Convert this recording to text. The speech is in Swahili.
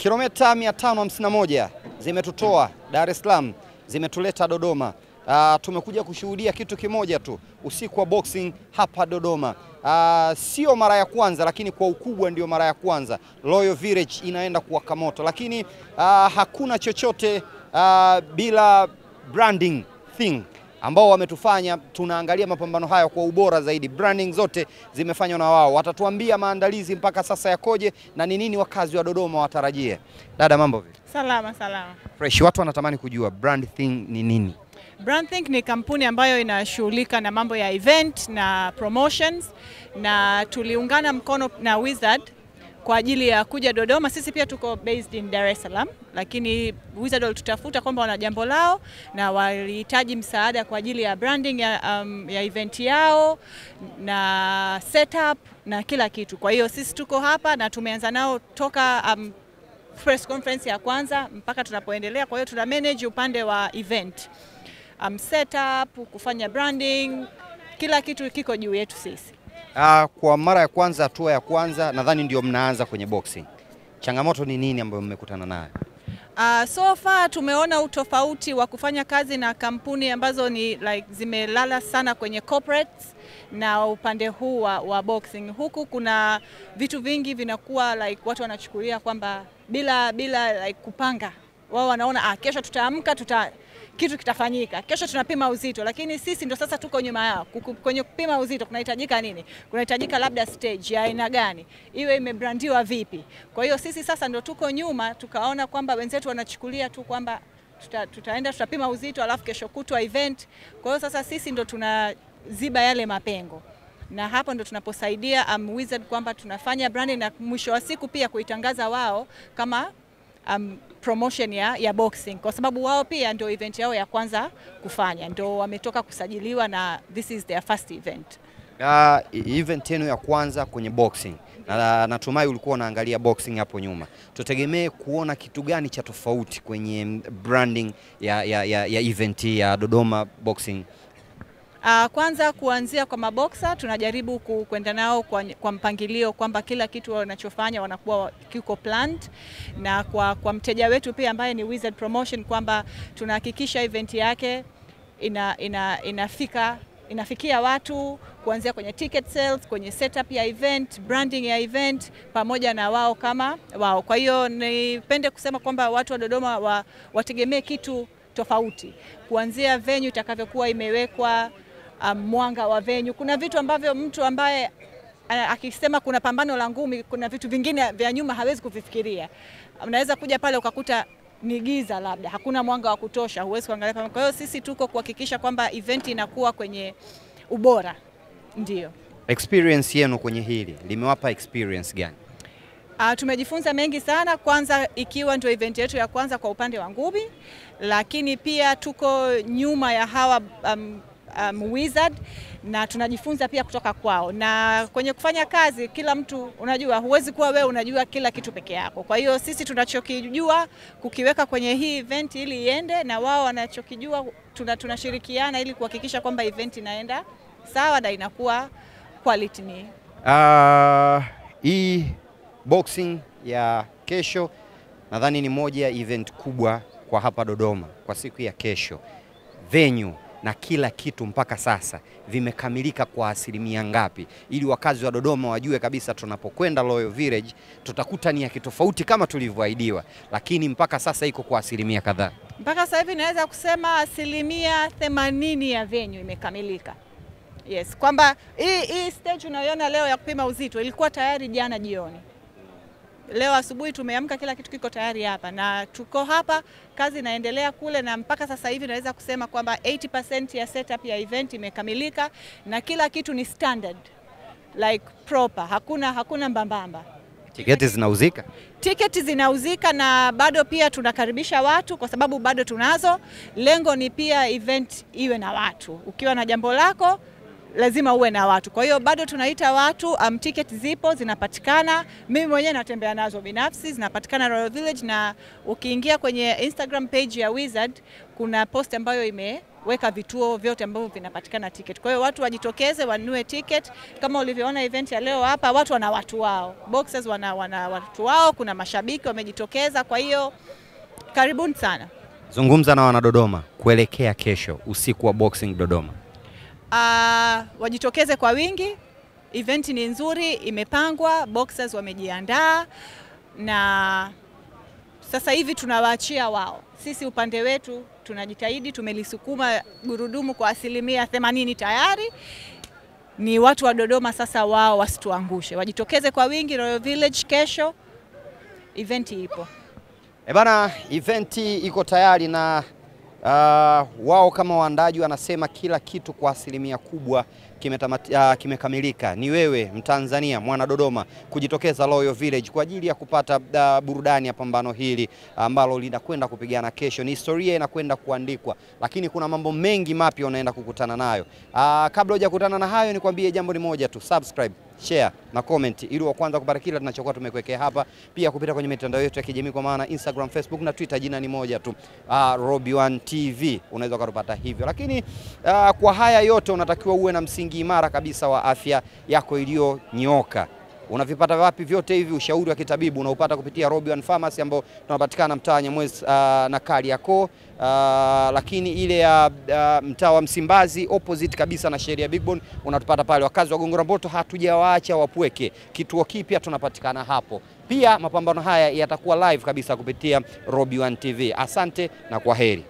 Kilomita 551 zimetutoa Dar es Salaam, zimetuleta Dodoma. Uh, tumekuja kushuhudia kitu kimoja tu, usiku wa boxing hapa Dodoma. Uh, sio mara ya kwanza, lakini kwa ukubwa ndio mara ya kwanza Royal Village inaenda kuwaka moto, lakini uh, hakuna chochote uh, bila branding thing ambao wametufanya tunaangalia mapambano haya kwa ubora zaidi. Branding zote zimefanywa na wao, watatuambia maandalizi mpaka sasa yakoje na ni nini wakazi wa Dodoma watarajie. Dada, mambo vipi? Salama salama. Fresh, watu wanatamani kujua brand thing ni nini? Brandthink ni kampuni ambayo inashughulika na mambo ya event na promotions, na tuliungana mkono na Wizard kwa ajili ya kuja Dodoma. Sisi pia tuko based in Dar es Salaam, lakini Wizard walitutafuta kwamba wana jambo lao na walihitaji msaada kwa ajili ya branding ya, um, ya event yao na setup na kila kitu. Kwa hiyo sisi tuko hapa na tumeanza nao toka um, press conference ya kwanza mpaka tunapoendelea. Kwa hiyo tuna manage upande wa event um, setup, kufanya branding, kila kitu kiko juu yetu sisi. Uh, kwa mara ya kwanza, hatua ya kwanza nadhani ndio mnaanza kwenye boxing. Changamoto ni nini ambayo mmekutana nayo? Uh, so far tumeona utofauti wa kufanya kazi na kampuni ambazo ni like zimelala sana kwenye corporates na upande huu wa, wa boxing. Huku kuna vitu vingi vinakuwa like watu wanachukulia kwamba bila bila like kupanga, wao wanaona ah, kesho tutaamka tuta kitu kitafanyika, kesho tunapima uzito, lakini sisi ndo sasa tuko nyuma yao. Kuku- Kwenye kupima uzito kunahitajika nini? Kunahitajika labda stage ya aina gani, iwe imebrandiwa vipi. Kwa hiyo sisi sasa ndo tuko nyuma, tukaona kwamba wenzetu wanachukulia tu kwamba tuta, tutaenda tutapima uzito alafu kesho kutwa event. Kwa hiyo sasa sisi ndo tunaziba yale mapengo na hapo ndo tunaposaidia um, Wizard kwamba tunafanya branding na mwisho wa siku pia kuitangaza wao kama um, promotion ya, ya boxing kwa sababu wao pia ndio event yao ya kwanza kufanya, ndio wametoka kusajiliwa na this is their first event. Uh, event yenu ya kwanza kwenye boxing na natumai ulikuwa unaangalia boxing hapo nyuma, tutegemee kuona kitu gani cha tofauti kwenye branding ya, ya, ya, ya event hii ya Dodoma Boxing? Uh, kwanza kuanzia kwa maboksa tunajaribu ku- kwenda nao kwa, kwa mpangilio kwamba kila kitu wanachofanya wanakuwa wa- kiko planned, na kwa, kwa mteja wetu pia ambaye ni Wizard Promotion kwamba tunahakikisha event yake ina, ina, inafika inafikia watu kuanzia kwenye ticket sales, kwenye setup ya event, branding ya event pamoja na wao kama wao. Kwa hiyo nipende kusema kwamba watu wa Dodoma wa, wategemee kitu tofauti kuanzia venue itakavyokuwa imewekwa, um, mwanga wa venue. Kuna vitu ambavyo mtu ambaye a- akisema kuna pambano la ngumi, kuna vitu vingine vya nyuma hawezi kuvifikiria. Unaweza kuja pale ukakuta ni giza, labda hakuna mwanga wa kutosha, huwezi kuangalia pambano. Kwa hiyo sisi tuko kuhakikisha kwamba event inakuwa kwenye ubora, ndio. Experience yenu kwenye hili limewapa experience gani? Uh, tumejifunza mengi sana, kwanza ikiwa ndio event yetu ya kwanza kwa upande wa ngumi, lakini pia tuko nyuma ya hawa um, um, Wizard na tunajifunza pia kutoka kwao, na kwenye kufanya kazi, kila mtu unajua, huwezi kuwa wewe unajua kila kitu peke yako. Kwa hiyo sisi tunachokijua kukiweka kwenye hii event ili iende, na wao wanachokijua tuna, tunashirikiana ili kuhakikisha kwamba event inaenda sawa na inakuwa quality ni Uh, hii boxing ya kesho nadhani ni moja ya event kubwa kwa hapa Dodoma kwa siku ya kesho. Venue na kila kitu mpaka sasa vimekamilika kwa asilimia ngapi, ili wakazi wa Dodoma wajue kabisa tunapokwenda Royal Village tutakuta ni ya kitofauti kama tulivyoahidiwa, lakini mpaka sasa iko kwa asilimia kadhaa. Mpaka sasa hivi naweza kusema asilimia themanini ya venue imekamilika. Yes, kwamba hii hii stage unayoona leo ya kupima uzito ilikuwa tayari jana jioni. Leo asubuhi tumeamka, kila kitu kiko tayari hapa na tuko hapa, kazi inaendelea kule, na mpaka sasa hivi naweza kusema kwamba 80% ya setup ya event imekamilika na kila kitu ni standard like proper, hakuna hakuna mbambamba. Tiketi zinauzika. Tiketi zinauzika na bado pia tunakaribisha watu kwa sababu bado tunazo. Lengo ni pia event iwe na watu. Ukiwa na jambo lako lazima uwe na watu. Kwa hiyo bado tunaita watu um, ticket zipo zinapatikana. Mimi mwenyewe natembea nazo binafsi, zinapatikana Royal Village, na ukiingia kwenye Instagram page ya Wizard kuna post ambayo imeweka vituo vyote ambavyo vinapatikana ticket. Kwa hiyo watu wajitokeze wanunue ticket. Kama ulivyoona event ya leo hapa, watu wana watu wao, boxers wana, wana watu wao, kuna mashabiki wamejitokeza. Kwa hiyo karibuni sana. Zungumza na wanadodoma kuelekea kesho usiku wa boxing Dodoma. Uh, wajitokeze kwa wingi. Event ni nzuri, imepangwa, boxers wamejiandaa, na sasa hivi tunawaachia wao. Sisi upande wetu tunajitahidi, tumelisukuma gurudumu kwa asilimia 80 tayari. Ni watu wa Dodoma sasa, wao wasituangushe, wajitokeze kwa wingi Royal Village kesho, event ipo. E bana, eventi iko tayari na uh, wao kama waandaji wanasema kila kitu kwa asilimia kubwa kimetamati- uh, kimekamilika. Ni wewe Mtanzania mwana Dodoma kujitokeza Royal Village kwa ajili ya kupata uh, burudani ya pambano hili ambalo linakwenda kupigana kesho. Ni historia inakwenda kuandikwa, lakini kuna mambo mengi mapya unaenda kukutana nayo. Uh, kabla hujakutana na hayo, nikwambie jambo ni moja tu, subscribe share na comment ili wa kwanza kupata kila tunachokuwa tumekuwekea hapa, pia kupita kwenye mitandao yetu ya kijamii kwa maana Instagram, Facebook na Twitter, jina ni moja tu, uh, Robi One TV, unaweza ukatupata hivyo. Lakini uh, kwa haya yote unatakiwa uwe na msingi imara kabisa wa afya yako iliyonyooka. Unavipata wapi vyote hivi? Ushauri wa kitabibu unaupata kupitia Robi One Pharmacy ambao tunapatikana mtaa Nyamwezi uh, na Kariakoo uh, lakini ile ya uh, mtaa wa Msimbazi opposite kabisa na sheria Big Bone unatupata pale. Wakazi wa Gongo la Mboto hatujawaacha wapweke, kituo kipya tunapatikana hapo. Pia mapambano haya yatakuwa live kabisa kupitia Robi One TV. Asante na kwa heri.